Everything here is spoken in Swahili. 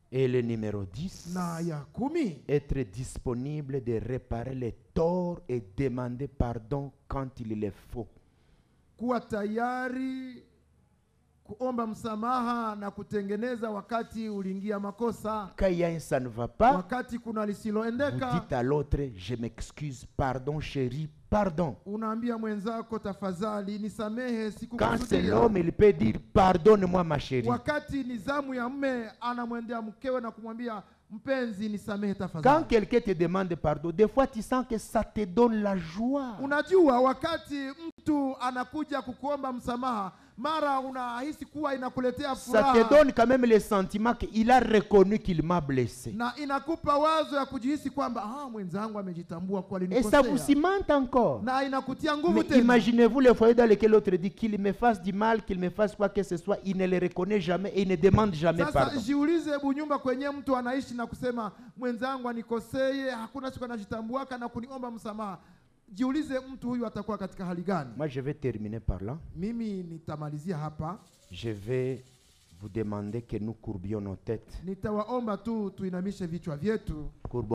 Et le numéro 10, na ya kumi être disponible de réparer les torts et demander pardon quand il le faut. kuwa tayari kuomba msamaha na kutengeneza wakati uliingia makosa Quand il y a un ça ne va pas, wakati kuna vous lisiloendeka dites à l'autre, je m'excuse, pardon chérie, pardon. unaambia mwenzako tafadhali nisamehe Quand c'est sikukusudia l'homme, il peut dire, pardonne-moi ma chérie. wakati ni zamu ya mme anamwendea mkewe na kumwambia mpenzi nisamehe Quand tafadhali quelqu'un te demande pardon, des fois tu sens que ça te donne la joie. unajua wakati mtu anakuja kukuomba msamaha mara unahisi kuwa inakuletea Ça te furaha donne quand même le sentiment qu'il a reconnu qu'il m'a blessé. na inakupa wazo ya kujihisi kwamba ah, mwenzangu amejitambua kuwa Et ça alinikosea vous cimente encore. na inakutia nguvu Mais tena imaginez-vous le foyer dans lequel l'autre dit qu'il me fasse du mal, qu'il me fasse quoi que ce soit, il ne le reconnaît jamais et il ne demande jamais sasa pardon. jiulize hebu nyumba kwenye mtu anaishi na kusema mwenzangu anikoseye hakuna siku anajitambuaka na kuniomba msamaha jiulize mtu huyu atakuwa katika hali gani Moi, je vais terminer par là. mimi nitamalizia hapa Je vais vous demander que nous courbions nos têtes. nitawaomba tu tuinamishe vichwa vyetu Courbons